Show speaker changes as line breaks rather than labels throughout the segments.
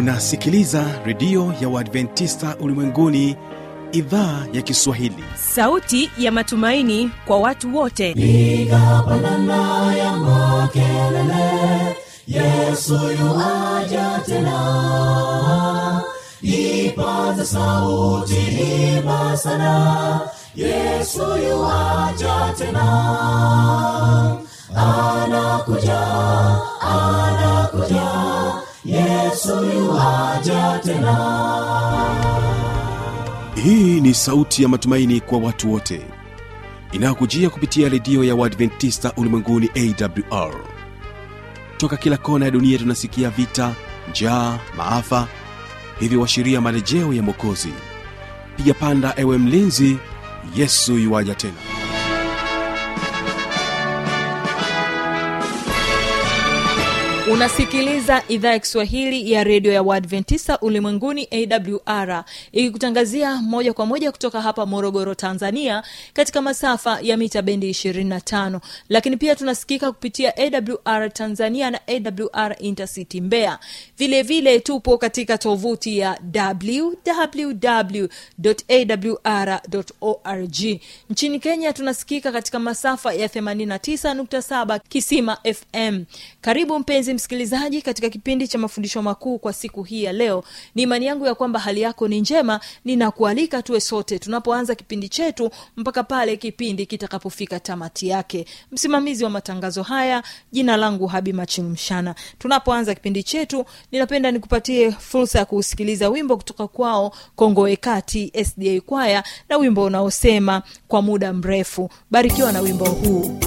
unasikiliza redio ya uadventista ulimwenguni idhaa ya kiswahili
sauti ya matumaini kwa watu wote
piga pandana ya makelele yesu yuaja tena ipaza sauti imba sana yesu yuaja tena anakuja anakuja yesu yuaja tena
hii ni sauti ya matumaini kwa watu wote inayokujia kupitia redio ya uadventista ulimwenguni awr toka kila kona ya dunia tunasikia vita njaa maafa hivyo washiria marejeo ya mwokozi piga panda ewe mlinzi yesu yuwaja tena
unasikiliza idhaa ya kiswahili ya redio ya uadventista ulimwenguni awr ikikutangazia moja kwa moja kutoka hapa morogoro tanzania katika masafa ya mita bendi 25 lakini pia tunasikika kupitia awr tanzania na awr intercity mbeya vile vile tupo katika tovuti ya www.awr.org nchini kenya tunasikika katika masafa ya 89.7 kisima fm karibu mpenzi msikilizaji katika kipindi cha mafundisho makuu kwa siku hii ya leo ni imani yangu ya kwamba hali yako ni njema ninakualika tuwe sote tunapoanza kipindi chetu mpaka pale kipindi kitakapofika tamati yake msimamizi wa matangazo haya jina langu habi machilumshana tunapoanza kipindi chetu ninapenda nikupatie fursa ya kuusikiliza wimbo kutoka kwao kongoekati sda kwaya na wimbo unaosema kwa muda mrefu barikiwa na wimbo huu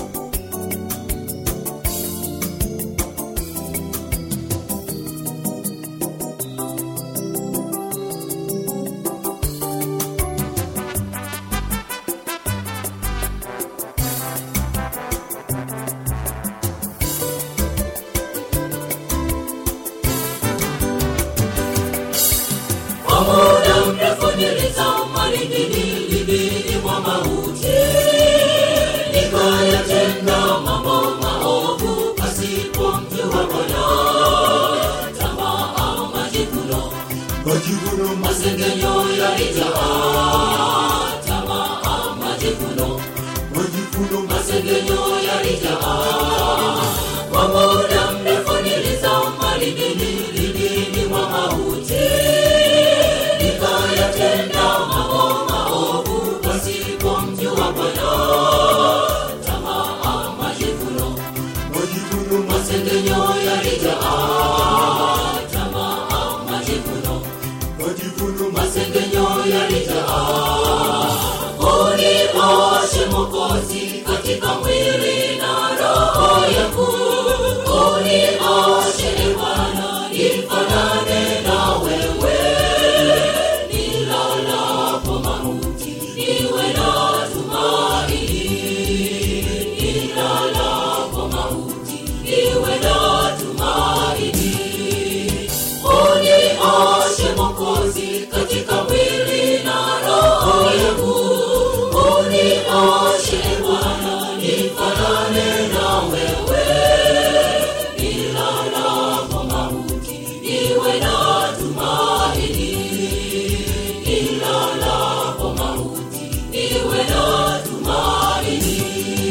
Kwa muda mrefu nilitamani nililini mwa mauti, nikayatenda mambo maovu pasipo mjua Bwana. Tamaa, majivuno, masengenyo yalijaa. Tamaa, majivuno, masengenyo yalijaa. Kwa muda mrefu nilitamani nililini mwa mauti nikayatenda mambo maovu pasipo mjua Bwana. Tamaa, majivuno, masengenyo yalijaa. Tamaa, majivuno, masengenyo yalijaa. Unioshe Mwokozi katika mwili na roho yangu, unioshe e Bwana nifanane na wewe nilalapo mauti niwe na tumaini nilalapo mauti niwe na tumaini unioshe mokozi katika mwili na roho yangu unioshe bwana nifanane na wewe nilalapo mauti niwe na tumaini nilalapo mauti niwe na tumaini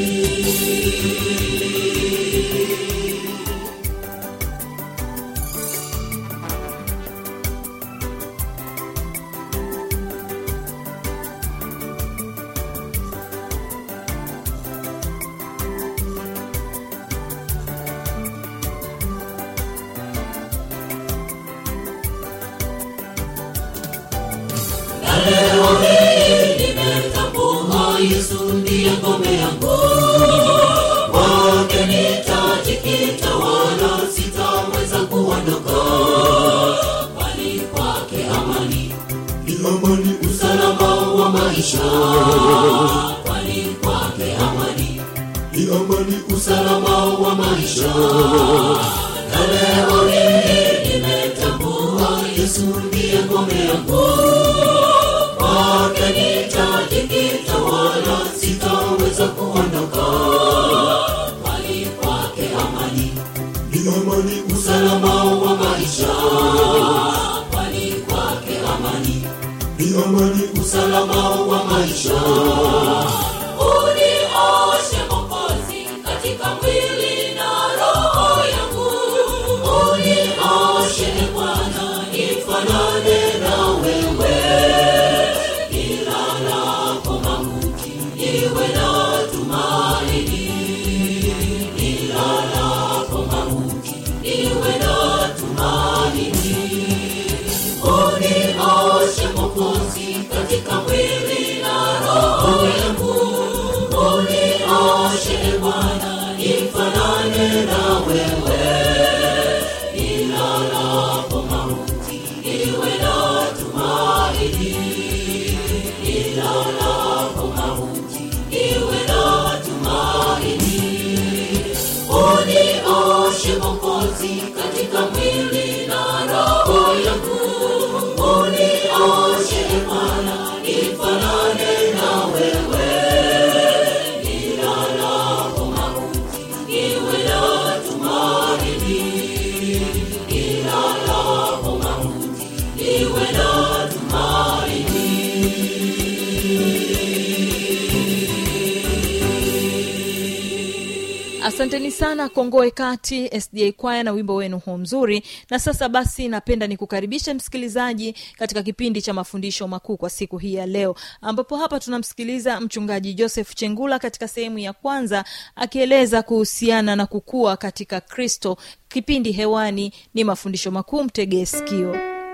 na leo hii nimetambua Yesu ndiye ngome yangu, kwake nitajikita wala sitaweza kuondoka, kwani kwake amani
amani
usalama wa maisha, kwani kwake amani
ni amani
usalama wa maisha. Na leo hii nimetambua Yesu ndiye ngome yangu, kwake nitajikita wala sitaweza kuondoka, kwani kwake amani
ni amani
usalama wa maisha usalama wa maisha unioshe mokozi katika mwili na roho yangu unioshe bwana nifanane na wewe nilalapo mauti niwe na tumaini nilalapo mauti niwe na tumaini unioshe mokozi katika mwili na roho yangu unioshe bwana nifanane na wewe nilalapo mauti niwe na tumaini nilalapo mauti niwe na tumaini unioshe mokozi katika mwili na roho yangu unioshe bwana nifanane na wewe nilalapo mauti niwe na tumaini nilalapo mauti niwe na tumaini
asanteni sana kongoe kati sda kwaya na wimbo wenu huu mzuri na sasa basi napenda nikukaribishe msikilizaji katika kipindi cha mafundisho makuu kwa siku hii ya leo ambapo hapa tunamsikiliza mchungaji joseph chengula katika sehemu ya kwanza akieleza kuhusiana na kukua katika kristo kipindi hewani ni mafundisho makuu mtegee sikio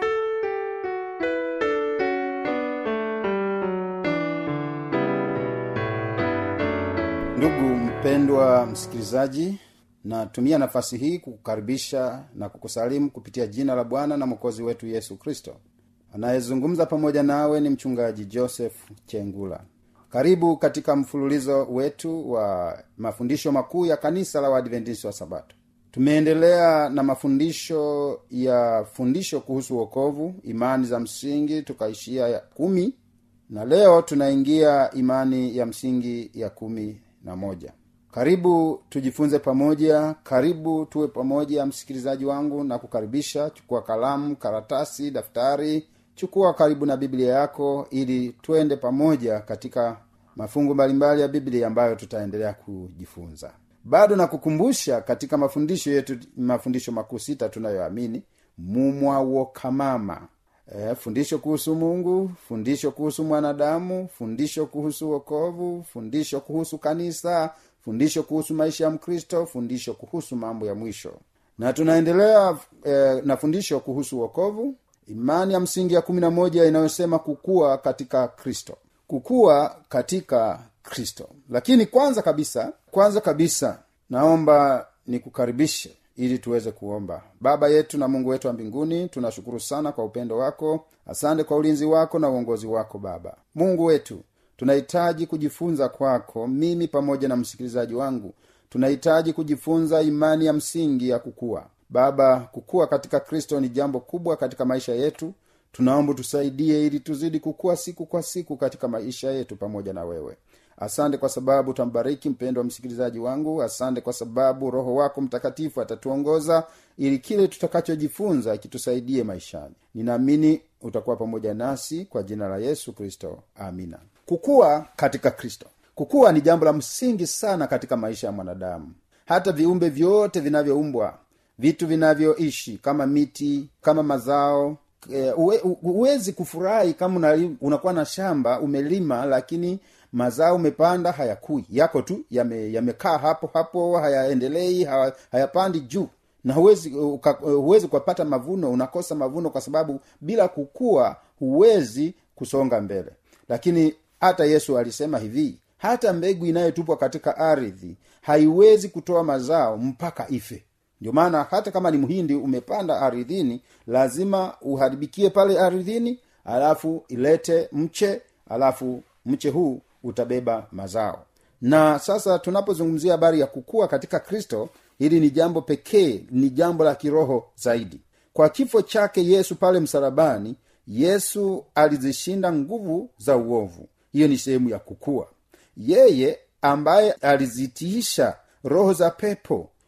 ndugu mpendwa msikilizaji natumia nafasi hii kukukaribisha na kukusalimu kupitia jina la bwana na mwokozi wetu yesu kristo anayezungumza pamoja nawe ni mchungaji joseph chengula karibu katika mfululizo wetu wa mafundisho makuu ya kanisa la waadventisi wa sabato tumeendelea na mafundisho ya fundisho kuhusu wokovu imani za msingi tukaishia ya kumi na leo tunaingia imani ya msingi ya kumi na moja karibu tujifunze pamoja karibu tuwe pamoja msikilizaji wangu na kukaribisha chukua kalamu karatasi daftari chukua karibu na biblia yako ili twende pamoja katika mafungu mbalimbali ya biblia ambayo tutaendelea kujifunza bado nakukumbusha katika mafundisho yetu mafundisho makuu sita tunayoamini mumwawokamama e, fundisho kuhusu mungu fundisho kuhusu mwanadamu fundisho kuhusu wokovu fundisho kuhusu kanisa fundisho kuhusu maisha ya mkristo fundisho kuhusu mambo ya mwisho na tunaendelea e, na fundisho kuhusu wokovu imani ya msingi ya kumi na moja inayosema kukua katika kristo kukua katika kristo lakini kwanza kabisa kwanza kabisa naomba nikukaribishe ili tuweze kuomba baba yetu na mungu wetu wa mbinguni tunashukuru sana kwa upendo wako asante kwa ulinzi wako na uongozi wako baba mungu wetu tunahitaji kujifunza kwako mimi pamoja na msikilizaji wangu tunahitaji kujifunza imani ya msingi ya kukua baba kukua katika kristo ni jambo kubwa katika maisha yetu tunaomba tusaidie ili tuzidi kukua siku kwa siku katika maisha yetu pamoja na wewe asante kwa sababu utambariki mpendo wa msikilizaji wangu asante kwa sababu roho wako mtakatifu atatuongoza ili kile tutakachojifunza kitusaidie maishani ninaamini utakuwa pamoja nasi kwa jina la yesu kristo amina kukua katika kristo kukua ni jambo la msingi sana katika maisha ya mwanadamu hata viumbe vyote vinavyoumbwa vitu vinavyoishi kama miti kama mazao e, uwe, huwezi kufurahi kama unali- unakuwa na shamba umelima lakini mazao umepanda hayakui yako tu yame- yamekaa hapo hapo hayaendelei haya- hayapandi juu na huwezi uka, huwezi ukapata mavuno unakosa mavuno kwa sababu bila kukua huwezi kusonga mbele lakini hata yesu alisema hivi hata mbegu inayotupwa katika ardhi haiwezi kutoa mazao mpaka ife ndio maana hata kama ni mhindi umepanda ardhini lazima uharibikie pale ardhini alafu ilete mche alafu mche huu utabeba mazao na sasa tunapozungumzia habari ya kukua katika kristo hili ni jambo pekee ni jambo la kiroho zaidi kwa kifo chake yesu pale msalabani yesu alizishinda nguvu za uovu hiyo ni sehemu ya kukua yeye ambaye alizitiisha roho za pepo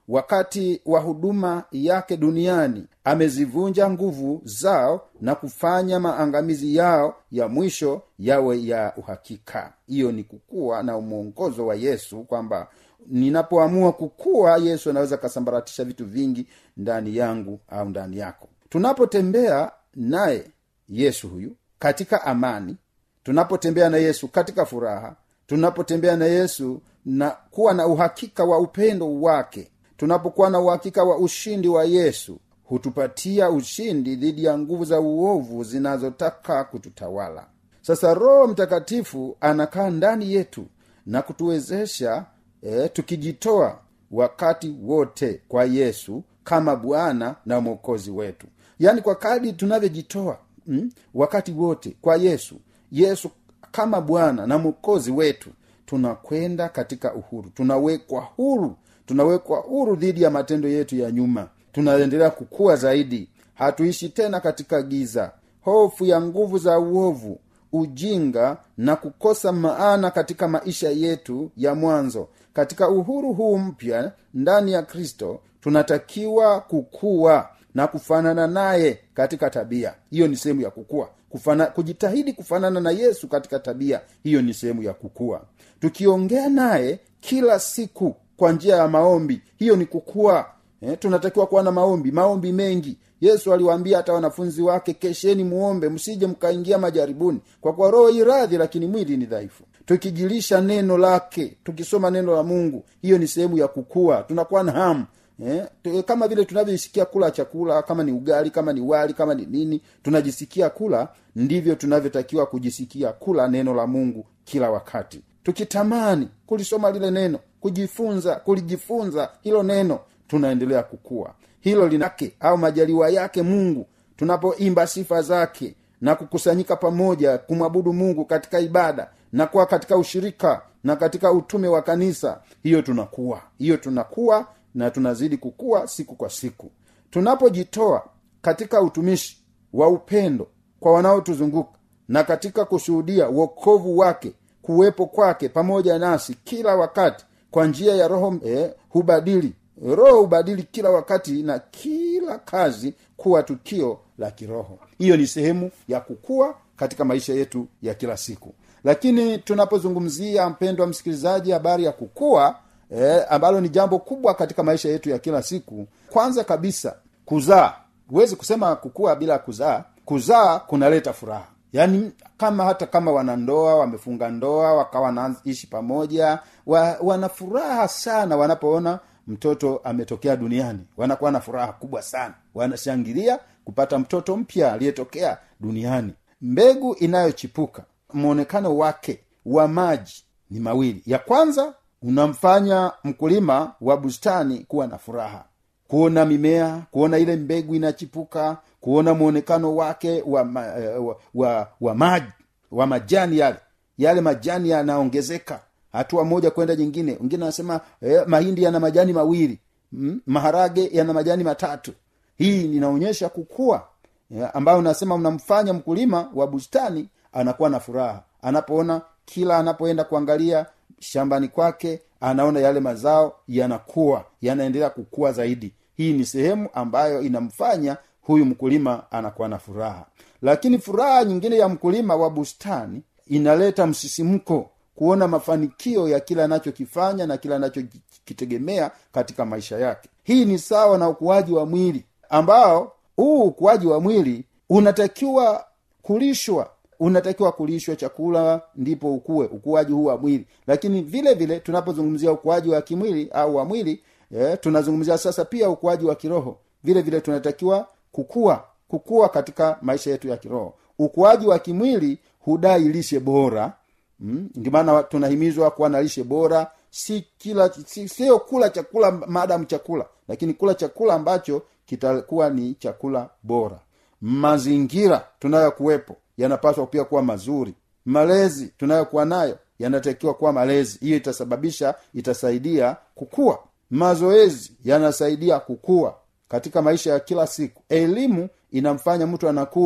wakati wa huduma yake duniani amezivunja nguvu zao na kufanya maangamizi yao ya mwisho yawe ya uhakika hiyo ni kukua na mwongozo wa yesu kwamba ninapoamua kukua yesu anaweza akasambaratisha vitu vingi ndani yangu au ndani yako tunapotembea naye yesu huyu katika amani tunapotembea na yesu katika furaha tunapotembea na yesu na kuwa na uhakika wa upendo wake tunapokuwa na uhakika wa ushindi wa yesu hutupatia ushindi dhidi ya nguvu za uovu zinazotaka kututawala sasa roho mtakatifu anakaa ndani yetu na kutuwezesha e, tukijitoa wakati wote kwa yesu kama bwana na mwokozi wetu yaani kwa kadi tunavyojitoa mm, wakati wote kwa yesu yesu kama bwana na mwokozi wetu tunakwenda katika uhuru tunawekwa huru tunawekwa huru dhidi ya matendo yetu ya nyuma tunaendelea kukua zaidi hatuishi tena katika giza hofu ya nguvu za uovu ujinga na kukosa maana katika maisha yetu ya mwanzo katika uhuru huu mpya ndani ya kristo tunatakiwa kukua na kufanana naye katika tabia hiyo ni sehemu ya kukua Kufana, kujitahidi kufanana na yesu katika tabia hiyo ni sehemu ya kukua tukiongea naye kila siku kwa njia ya maombi hiyo ni kukua eh, tunatakiwa kuwa na maombi maombi mengi yesu aliwaambia hata wanafunzi wake kesheni muombe msije mkaingia majaribuni kwa kuwa roho iradhi lakini mwili ni dhaifu tukijilisha neno lake tukisoma neno la mungu hiyo ni sehemu ya kukua tunakuwa na hamu Eh, tu- kama vile tunavyosikia kula chakula kama ni ugali kama ni wali kama ni nini tunajisikia kula ndivyo tunavyotakiwa kujisikia kula neno la mungu kila wakati tukitamani kulisoma lile neno kujifunza kulijifunza hilo neno tunaendelea kukua hilo linake au majaliwa yake mungu tunapoimba sifa zake na kukusanyika pamoja kumwabudu mungu katika ibada na kuwa katika ushirika na katika utume wa kanisa hiyo tunakuwa hiyo tunakuwa na tunazidi kukua siku kwa siku tunapojitoa katika utumishi wa upendo kwa wanaotuzunguka na katika kushuhudia uokovu wake kuwepo kwake pamoja nasi kila wakati kwa njia ya roho eh, hubadili roho hubadili kila wakati na kila kazi kuwa tukio la kiroho hiyo ni sehemu ya kukua katika maisha yetu ya kila siku lakini tunapozungumzia mpendwa msikilizaji habari ya kukua eh, ambalo ni jambo kubwa katika maisha yetu ya kila siku kwanza kabisa kuzaa huwezi kusema kukua bila kuzaa kuzaa kunaleta furaha yaani kama hata kama wanandoa wamefunga ndoa wakawa wanaishi pamoja wa, wana furaha sana wanapoona mtoto ametokea duniani wanakuwa na furaha kubwa sana wanashangilia kupata mtoto mpya aliyetokea duniani mbegu inayochipuka mwonekano wake wa maji ni mawili ya kwanza unamfanya mkulima wa bustani kuwa na furaha kuona mimea kuona ile mbegu inachipuka kuona mwonekano wake wa, ma, eh, wa, wa, wa maji wa majani yale yale majani yanaongezeka hatua moja kwenda nyingine wengine anasema eh, mahindi yana majani mawili mm, maharage yana majani matatu hii inaonyesha kukua eh, ambayo unasema unamfanya mkulima wa bustani anakuwa na furaha anapoona kila anapoenda kuangalia shambani kwake anaona yale mazao yanakuwa yanaendelea kukua zaidi hii ni sehemu ambayo inamfanya huyu mkulima anakuwa na furaha lakini furaha nyingine ya mkulima wa bustani inaleta msisimko kuona mafanikio ya kile anachokifanya na kile anachokitegemea katika maisha yake hii ni sawa na ukuaji wa mwili ambao huu ukuaji wa mwili unatakiwa kulishwa unatakiwa kulishwa chakula ndipo ukue ukuaji huu wa mwili lakini vile vile tunapozungumzia ukuaji wa kimwili au wa mwili eh, tunazungumzia sasa pia ukuaji wa kiroho vile vile tunatakiwa kukua kukua katika maisha yetu ya kiroho ukuaji wa kimwili hudai lishe bora mm? ndio maana tunahimizwa kuwa na lishe bora si kila si, sio kula chakula maadamu chakula lakini kula chakula ambacho kitakuwa ni chakula bora mazingira tunayokuwepo yanapaswa pia kuwa mazuri malezi tunayokuwa nayo yanatakiwa kuwa malezi hiyo itasababisha itasaidia kukua mazoezi yanasaidia kukua katika maisha ya kila siku elimu inamfanya mtu anakuwa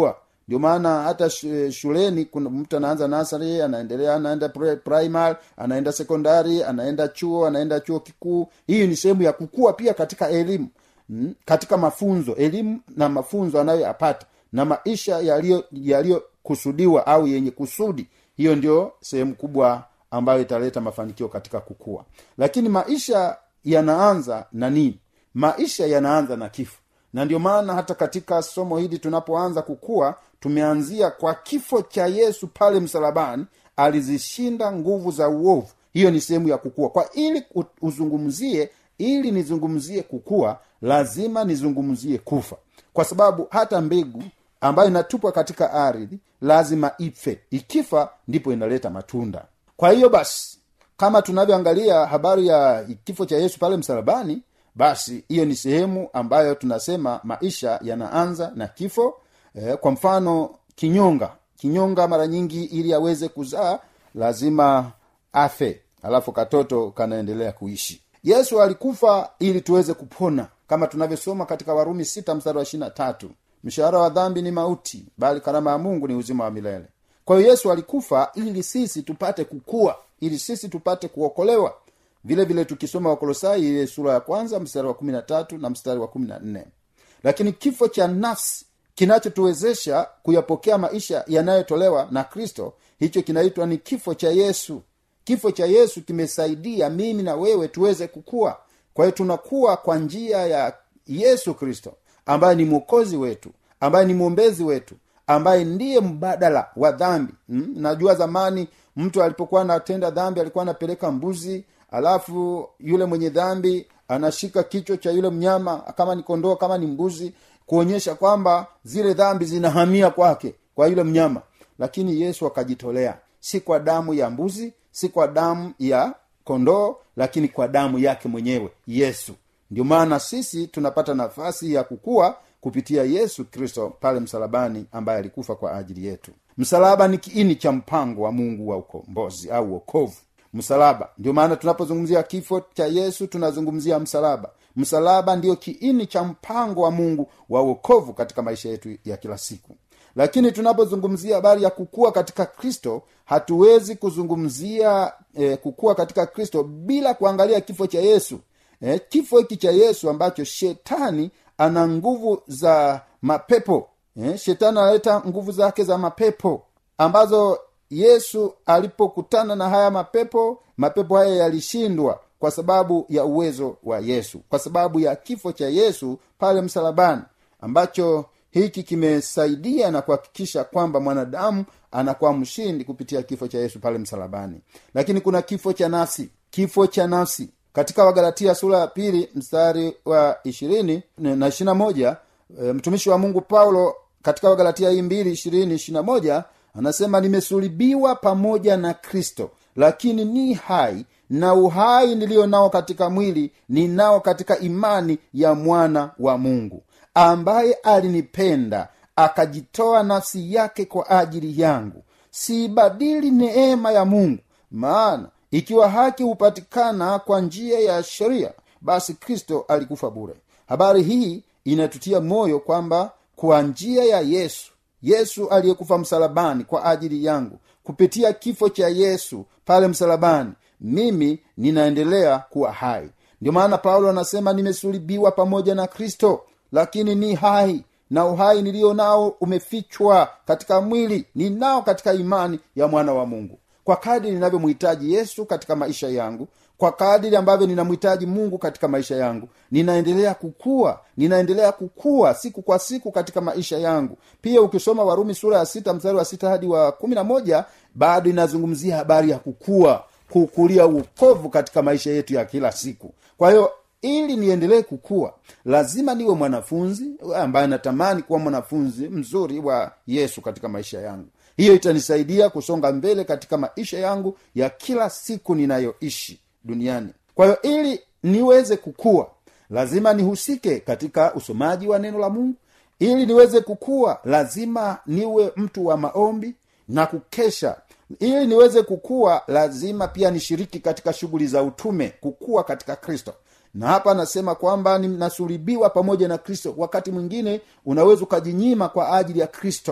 ndio maana hata sh- shuleni kuna mtu anaanza nasari anaendelea anaenda pri- primary anaenda sekondari anaenda chuo anaenda chuo kikuu hii ni sehemu ya kukua pia katika elimu mm, katika mafunzo elimu na mafunzo anayoyapata na maisha yaliyo yaliyokusudiwa au yenye kusudi hiyo ndio sehemu kubwa ambayo italeta mafanikio katika kukua lakini maisha yanaanza na nini maisha yanaanza na kifo na ndio maana hata katika somo hili tunapoanza kukua tumeanzia kwa kifo cha yesu pale msalabani alizishinda nguvu za uovu hiyo ni sehemu ya kukua kwa ili u- uzungumzie ili nizungumzie kukua lazima nizungumzie kufa kwa sababu hata mbegu ambayo inatupwa katika ardhi lazima ife ikifa ndipo inaleta matunda kwa hiyo basi kama tunavyoangalia habari ya kifo cha yesu pale msalabani basi hiyo ni sehemu ambayo tunasema maisha yanaanza na kifo eh, kwa mfano kinyonga kinyonga mara nyingi ili aweze kuzaa lazima afe alafu katoto kanaendelea kuishi yesu alikufa ili tuweze kupona kama tunavyosoma katika warumi sita mstari wa ishirina tatu mshahara wa dhambi ni mauti bali karama ya mungu ni uzima wa milele kwa hiyo yesu alikufa ili sisi tupate kukua ili sisi tupate kuokolewa vile vile tukisoma wakolosai ile sura ya kwanza mstari wa kumi na tatu na mstari wa kumi na nne lakini kifo cha nafsi kinachotuwezesha kuyapokea maisha yanayotolewa na kristo hicho kinaitwa ni kifo cha yesu kifo cha yesu kimesaidia mimi na wewe tuweze kukua kwa hiyo tunakuwa kwa njia ya yesu kristo ambaye ni mwokozi wetu ambaye ni mwombezi wetu ambaye ndiye mbadala wa dhambi hmm? najua zamani mtu alipokuwa anatenda dhambi alikuwa anapeleka mbuzi alafu yule mwenye dhambi anashika kichwa cha yule mnyama kama ni kondoo kama ni mbuzi kuonyesha kwamba zile dhambi zinahamia kwake kwa yule mnyama lakini yesu akajitolea si kwa damu ya mbuzi si kwa damu ya kondoo lakini kwa damu yake mwenyewe yesu ndio maana sisi tunapata nafasi ya kukua kupitia yesu kristo pale msalabani ambaye alikufa kwa ajili yetu msalaba ni kiini cha mpango wa mungu wa ukombozi au wokovu msalaba ndio maana tunapozungumzia kifo cha yesu tunazungumzia msalaba msalaba ndiyo kiini cha mpango wa mungu wa wokovu katika maisha yetu ya kila siku lakini tunapozungumzia habari ya kukua katika kristo hatuwezi kuzungumzia eh, kukua katika kristo bila kuangalia kifo cha yesu eh, kifo hiki cha yesu ambacho shetani ana nguvu za mapepo eh, shetani analeta nguvu zake za mapepo ambazo yesu alipokutana na haya mapepo mapepo haya yalishindwa kwa sababu ya uwezo wa yesu kwa sababu ya kifo cha yesu pale msalabani ambacho hiki kimesaidia na kuhakikisha kwamba mwanadamu anakuwa mshindi kupitia kifo cha yesu pale msalabani lakini kuna kifo cha nafsi kifo cha nafsi katika wagalatia sura ya pili mstari wa ishirini na ishirina moja e, mtumishi wa mungu paulo katika wagalatia hii mbili ishirini ishirina moja anasema nimesulibiwa pamoja na kristo lakini ni hai na uhai niliyo nao katika mwili ninao katika imani ya mwana wa mungu ambaye alinipenda akajitoa nafsi yake kwa ajili yangu siibadili neema ya mungu maana ikiwa haki hupatikana kwa njia ya sheria basi kristo alikufa bure habari hii inatutia moyo kwamba kwa njia ya yesu yesu aliyekufa msalabani kwa ajili yangu kupitia kifo cha yesu pale msalabani mimi ninaendelea kuwa hai ndio maana paulo anasema nimesulibiwa pamoja na kristo lakini ni hai na uhai niliyo nao umefichwa katika mwili ninao katika imani ya mwana wa mungu kwa kadiri ninavyomhitaji yesu katika maisha yangu kwa kadiri ambavyo ninamhitaji mungu katika maisha yangu ninaendelea kukua ninaendelea kukua siku kwa siku katika maisha yangu pia ukisoma warumi sura ya sita mstari wa sita hadi wa kumi na moja bado inazungumzia habari ya kukua kukulia uokovu katika maisha yetu ya kila siku kwa hiyo ili niendelee kukua lazima niwe mwanafunzi ambaye natamani kuwa mwanafunzi mzuri wa yesu katika maisha yangu hiyo itanisaidia kusonga mbele katika maisha yangu ya kila siku ninayoishi duniani kwa hiyo ili niweze kukua lazima nihusike katika usomaji wa neno la mungu ili niweze kukua lazima niwe mtu wa maombi na kukesha ili niweze kukua lazima pia nishiriki katika shughuli za utume kukua katika kristo na hapa anasema kwamba ninasulibiwa pamoja na kristo wakati mwingine unaweza ukajinyima kwa ajili ya kristo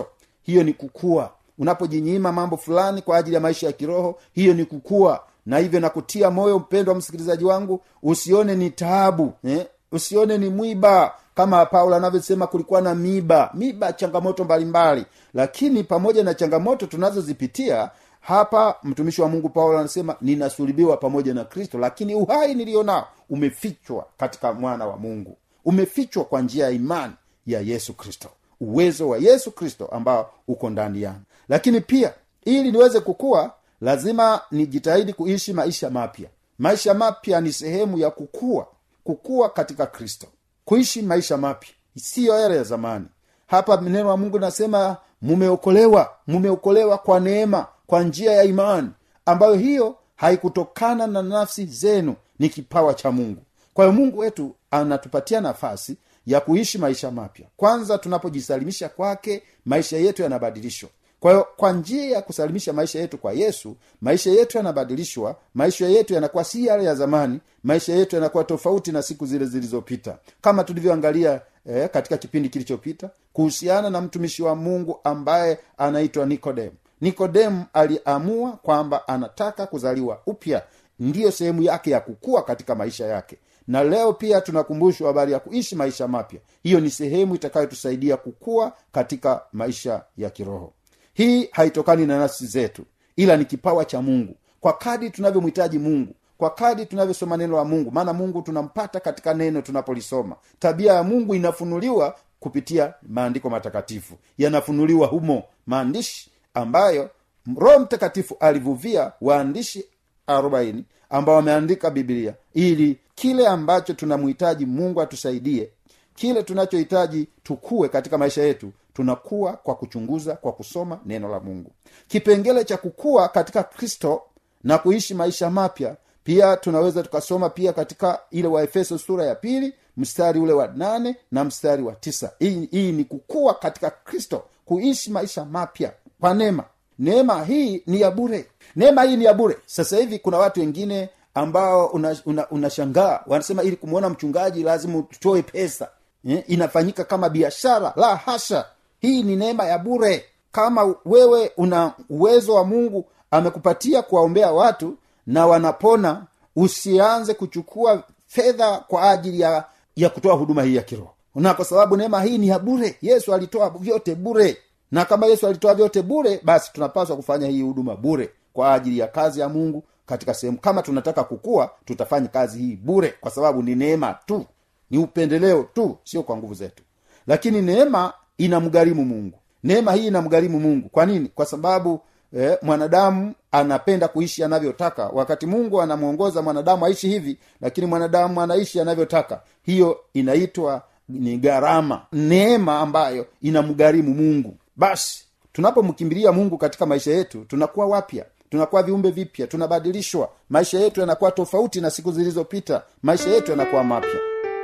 hiyo ni kukua unapojinyima mambo fulani kwa ajili ya maisha ya kiroho hiyo ni kukua na hivyo nakutia moyo mpendwa msikilizaji wangu usione ni taabu eh? usione ni mwiba kama paulo anavyosema kulikuwa na miba miba changamoto mbalimbali lakini pamoja na changamoto tunazozipitia hapa mtumishi wa mungu paulo anasema ninasulubiwa pamoja na kristo lakini uhai niliyo nao umefichwa katika mwana wa mungu umefichwa kwa njia ya imani ya yesu kristo uwezo wa yesu kristo ambao uko ndani yangu lakini pia ili niweze kukua lazima nijitahidi kuishi maisha mapya maisha mapya ni sehemu ya kukua kukua katika kristo kuishi maisha mapya siyo yale ya zamani hapa neno wa mungu linasema mumeokolewa mumeokolewa kwa neema kwa njia ya imani ambayo hiyo haikutokana na nafsi zenu ni kipawa cha mungu kwa hiyo mungu wetu anatupatia nafasi ya kuishi maisha mapya kwanza tunapojisalimisha kwake maisha yetu yanabadilishwa kwa hiyo kwa njia ya kusalimisha maisha yetu kwa yesu maisha yetu yanabadilishwa maisha yetu yanakuwa si yale ya zamani maisha yetu yanakuwa tofauti na siku zile zilizopita kama tulivyoangalia eh, katika kipindi kilichopita kuhusiana na mtumishi wa mungu ambaye anaitwa nikodemu nikodemu aliamua kwamba anataka kuzaliwa upya ndiyo sehemu yake ya kukua katika maisha yake na leo pia tunakumbushwa habari ya kuishi maisha mapya hiyo ni sehemu itakayotusaidia kukua katika maisha ya kiroho hii haitokani na nafsi zetu ila ni kipawa cha mungu kwa kadi tunavyomhitaji mungu kwa kadi tunavyosoma neno la mungu maana mungu tunampata katika neno tunapolisoma tabia ya mungu inafunuliwa kupitia maandiko matakatifu yanafunuliwa humo maandishi ambayo roho mtakatifu alivuvia waandishi arobaini ambao wameandika biblia ili kile ambacho tunamhitaji mungu atusaidie kile tunachohitaji tukue katika maisha yetu tunakuwa kwa kuchunguza kwa kusoma neno la mungu kipengele cha kukua katika kristo na kuishi maisha mapya pia tunaweza tukasoma pia katika ile waefeso sura ya pili mstari ule wa nane na mstari wa tisa hii, hii ni kukua katika kristo kuishi maisha mapya kwa neema neema hii ni ya bure neema hii ni ya bure sasa hivi kuna watu wengine ambao unashangaa una, una wanasema ili kumwona mchungaji lazima utoe pesa eh, inafanyika kama biashara la hasha hii ni neema ya bure kama wewe una uwezo wa mungu amekupatia kuwaombea watu na wanapona usianze kuchukua fedha kwa ajili ya ya kutoa huduma hii ya kiroho na kwa sababu neema hii ni ya bure yesu alitoa vyote bure na kama yesu alitoa vyote bure basi tunapaswa kufanya hii huduma bure kwa ajili ya kazi ya mungu katika sehemu kama tunataka kukua tutafanya kazi hii bure kwa sababu ni neema tu ni upendeleo tu sio kwa nguvu zetu lakini neema inamgharimu mungu neema hii inamgharimu mungu kwa nini kwa sababu eh, mwanadamu anapenda kuishi anavyotaka wakati mungu anamwongoza mwanadamu aishi hivi lakini mwanadamu anaishi anavyotaka hiyo inaitwa ni gharama neema ambayo inamgharimu mungu basi tunapomkimbilia mungu katika maisha yetu tunakuwa wapya tunakuwa viumbe vipya tunabadilishwa maisha yetu yanakuwa tofauti na siku zilizopita maisha yetu yanakuwa mapya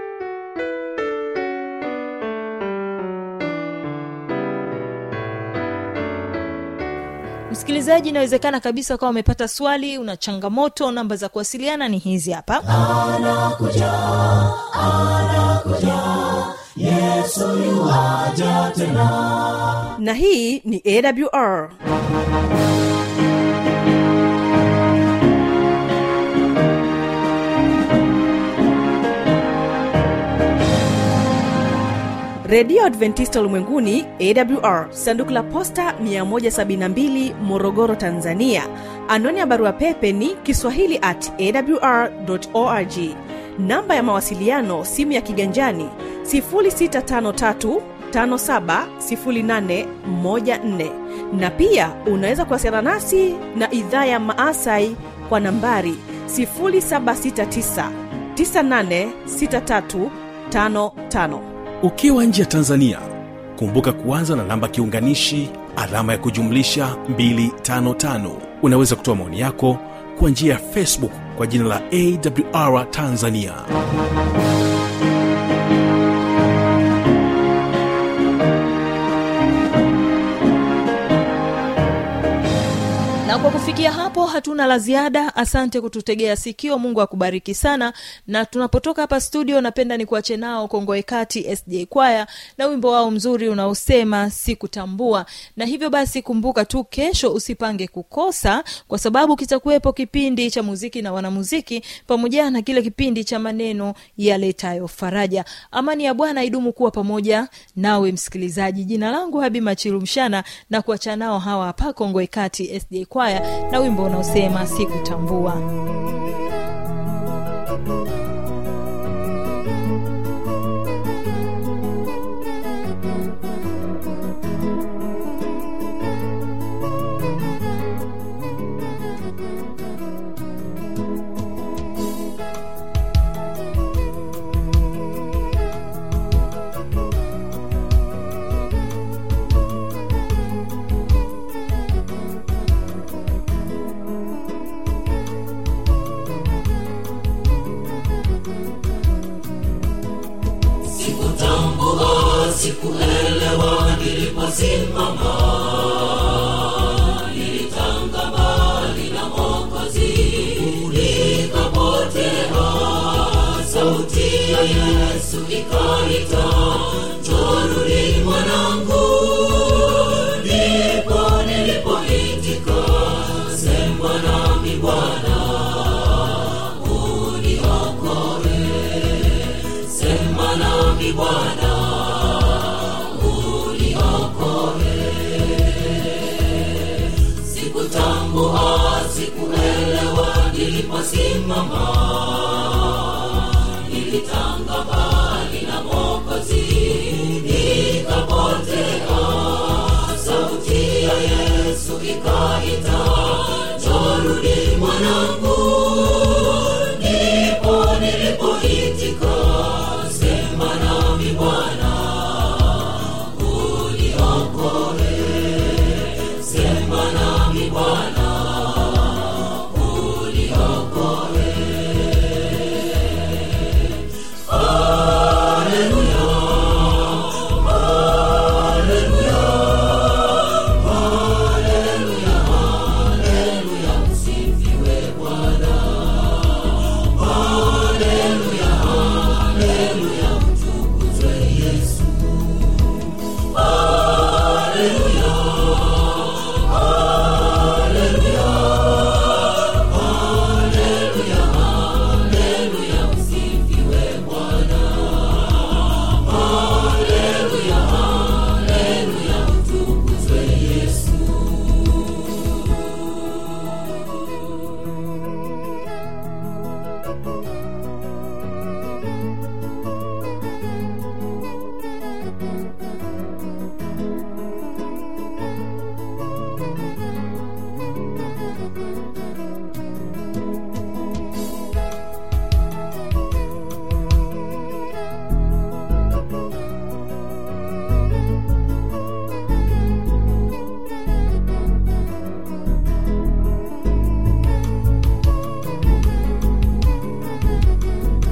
msikilizaji inawezekana kabisa ukawa umepata swali una changamoto namba za kuwasiliana ni hizi hapa
anakuja anakuja yesu yuwaja tena
na hii ni awr redio adventista ulimwenguni awr sanduku la posta 172 morogoro tanzania anwani ya barua pepe ni kiswahili at awr org namba ya mawasiliano simu ya kiganjani 653 570814 na pia unaweza kuwasiliana nasi na idhaa ya maasai kwa nambari 769 986355
ukiwa nje ya tanzania kumbuka kuanza na namba kiunganishi alama ya kujumlisha 255 unaweza kutoa maoni yako kwa njia ya facebook kwa jina la awr tanzania
na kwa kufikia hapo hatuna la ziada asante kututegea sikio mungu akubariki sana na tunapotoka hapa studio napenda nikuache nao kongoe kati sj kwaya na wimbo wao mzuri unaosema sikutambua na hivyo basi kumbuka tu kesho usipange kukosa kwa sababu kitakuwepo kipindi cha muziki na wanamuziki pamoja na kile kipindi cha maneno yaletayo faraja amani ya bwana idumu kuwa pamoja nawe msikilizaji jina langu habi machilumshana na kuacha nao hawa hapa kongoe kati sj kwaya na wimbo unaosema sikutambua
sikutambua sikuelewa niliposimama nilitanga mbali na mokozi nikapotea sauti ya yesu ikaita njorudi mwanangu ndipo nilipoitika sema nami bwana uniokoe sema nami bwana uniokoe sikutambua sikuelewa niliposimama nilitanga mbali na mokozi nikapotea sauti ya yesu ikaita jorudi mwanangu ndipo nilipoitika sema nami bwana uniokoe sema nami bwana uniokoe haleluya haleluya haleluya haleluya msifiwe bwana haleluya haleluya mtukuzwe yesu haleluya haleluya haleluya haleluya msifiwe bwana haleluya haleluya mtukuzwe yesu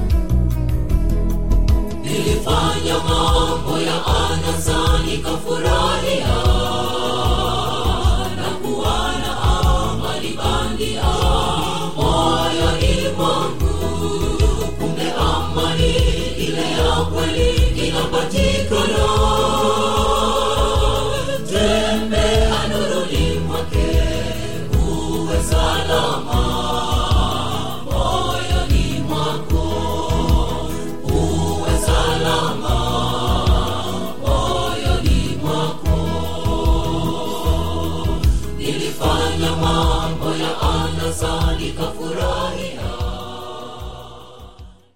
nilifanya mambo ya anasa nikafurahi